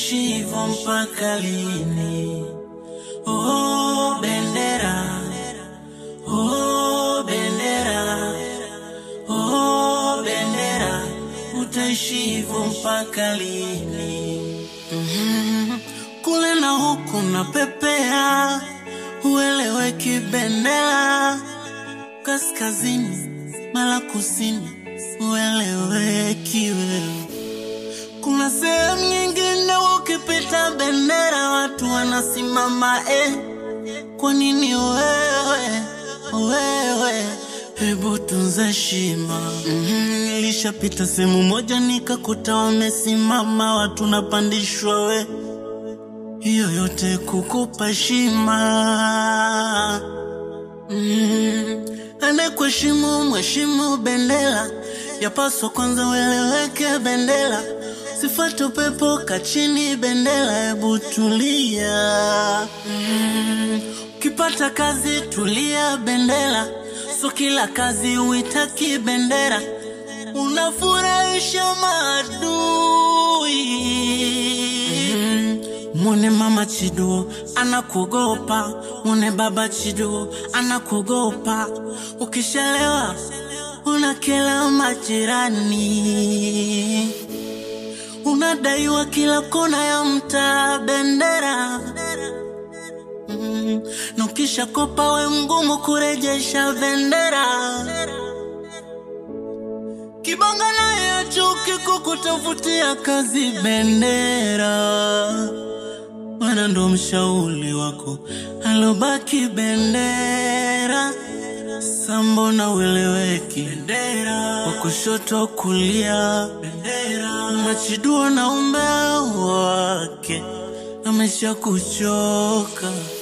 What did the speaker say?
Utaishi hivyo mpaka lini? Oh, bendera. Oh, bendera. Oh, bendera. Utaishi hivyo mpaka lini? Mhm. Kule na huku na pepea, ueleweki bendera. Kaskazini mala kusini, ueleweki wewe. Kuna sehemu nyingine ukipita bendera watu wanasimama eh. Kwa nini wewe wewe? Hebu tunza heshima. Mhm, Nilishapita sehemu moja nikakuta wamesimama watu napandishwa we, hiyo yote kukupa heshima. Mm, anayekuheshimu mheshimu bendera, yapaswa kwanza ueleweke bendera, sifuate upepo kachini bendera, hebu tulia. Mm, ukipata kazi tulia bendera, so kila kazi uitaki bendera, unafurahisha maadui. Mm, Mwone mama Chidu anakuogopa, mwone baba Chidu anakuogopa. Ukishalewa unakela majirani, unadaiwa kila kona ya mtaa bendera. Mm, na ukishakopa we mgumu kurejesha bendera. Kibonga naye chuki kukutafutia kazi bendera, wana ndo mshauri wako alobaki bendera. Sambo na ueleweki bendera, wa kushoto kulia bendera, Machidu na umbea wake amesha kuchoka